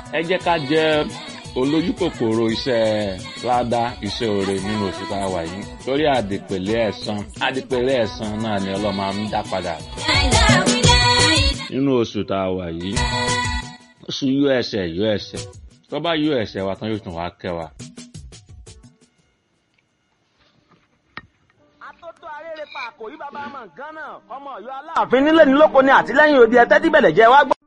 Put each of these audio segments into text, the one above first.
ẹ jẹ́ ká jẹ́ olójú kòkòrò iṣẹ́ ládá iṣẹ́ oore nínú oṣù tá a wà yìí torí àdìpèlé ẹ̀san àdìpèlé ẹ̀san náà ni ọlọ́mọ á ń dá padà nínú oṣù tá a wà yìí oṣù yọ ẹsẹ̀ yọ ẹsẹ̀ tó bá yọ ẹsẹ̀ wa tán yóò tún wá kẹ́ wa. Atótó arére pa àkòrí bàbá ọmọ Gánà ọmọ Ọ̀yọ́ Aláàfin nílé ní lóko ní àtìlẹ́yìn òdi ẹtẹ tí bẹlẹ jẹ wá gbọ́.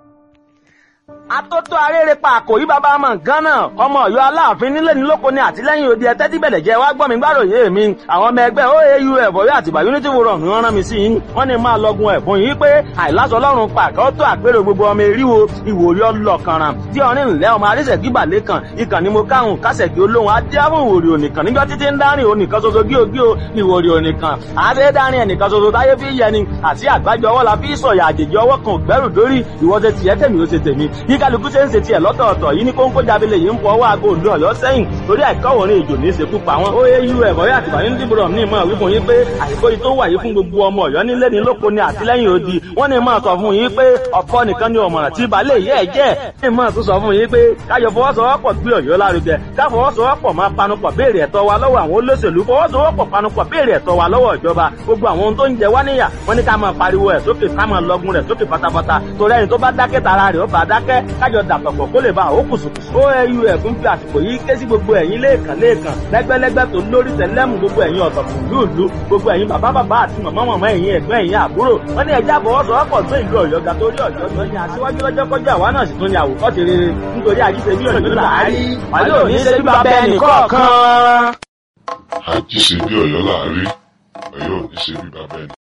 Atótó arére pa àkòrí bàbá ọmọ Gánà ọmọ Ọ̀yọ́ Aláàfin nílé ní lóko ní àtìlẹ́yìn òdi ẹtẹ tí bẹlẹ jẹ wá gbọ́ mi gbàròyé mi àwọn ọmọ ẹgbẹ́ OAUF Ọ̀yọ́ àtìgbà Unity Forum ni wọ́n rán mi sí yín wọ́n ní máa lọgun ẹ̀bùn yìí pé àìláṣọ Ọlọ́run pàkẹ ó tó àpérò gbogbo ọmọ eríwo ìwòrí ọlọkànràn tí ọrin ńlẹ ọmọ arísẹkí balẹ kan ìkànnì mo káhùn kásẹkí olóhùn adéhùn ìwòrí ònìkan níjọ títí ń dárìn ònìkan ṣoṣo gíogío ìwòrí ònìkan àṣẹ dárìn ẹnìkan ṣoṣo táyé fi yẹni àti àgbájọ ọwọ́ la fi sọ̀yà àjèjì ọwọ́ kan gbẹ́rù dórí ìwọ ṣe tiẹ̀ tèmi ó ṣe tèmi bí kálukú ṣe ń ṣe tiẹ̀ lọ́tọ̀ọ̀tọ̀ yìí ní kóńkó jábílẹ̀ yìí ń fọ ọwọ́ aago òǹdó ọ̀yọ́ sẹ́yìn torí àìkọ́wọ̀rin èjò ní í ṣekú pa wọn. OAUF ẹ̀kọ́ yà tìbà ní dìbòrò ní ìmọ̀ wípé yín pé àìkó yìí tó wà yìí fún gbogbo ọmọ ọ̀yọ́ nílé ní lóko ní àtìlẹ́yìn odi wọ́n ní máa sọ fún yín pé ọ̀pọ̀ nìkan ni ọ̀mọ̀ràn tí balẹ̀ yẹ́ ẹ̀ jẹ́ ní máa tún sọ fún yín pé káyọ̀ fọwọ́sowọ́pọ̀ gbé ọ̀yọ́ lárugẹ káfọwọ́sowọ́pọ̀ máa panupọ̀ béèrè ẹ̀tọ́ wa lọ́wọ́ àwọn olóṣèlú fọwọ́sowọ́pọ̀ panupọ̀ béèrè ẹ̀tọ́ wa lọ́wọ́ ìjọba gbogbo àwọn ohun tó ń jẹ wá níyà wọ́n ní ká máa pariwo ẹ̀ sókè ká máa lọgun rẹ̀ sókè pátápátá torí ẹni tó bá dákẹ́ tara rẹ̀ ó bá dákẹ́ kájọ dàpọ̀pọ̀ kó lè bá àwọn kùsùkùsù. OAUF ń fi àsìkò yìí ké sí gbogbo ẹ̀yin lẹ́ẹ̀kan lẹ́ẹ̀kan lẹ́gbẹ́lẹ́gbẹ́ tó lórí tẹ̀lẹ́mù gbogbo ẹ̀yin ọ̀tọ̀kùn lúùlú gbogbo ẹ̀yin bàbá bàbá àti màmá màmá ẹ̀yin ẹ̀gbọ́n ẹ̀yin àbúrò wọ́n ní ẹja àbọ̀wọ́sowọ́pọ̀ tó ìlú ọ̀yọ́ ga torí ọ̀yọ́ tó ní aṣíwájú lọ́jọ́ kọjá àwa náà sì tún ní àwòkọ́ṣe rere nítorí àjíṣe bí ọ̀yọ́ làárí wàlẹ́ òní ṣe bí bàbá ẹnì kọ̀ọ̀kan. àjíṣe bí ọ̀yọ́ láàárín ọ̀yọ́ ò ní ṣe bí bàbá ẹnì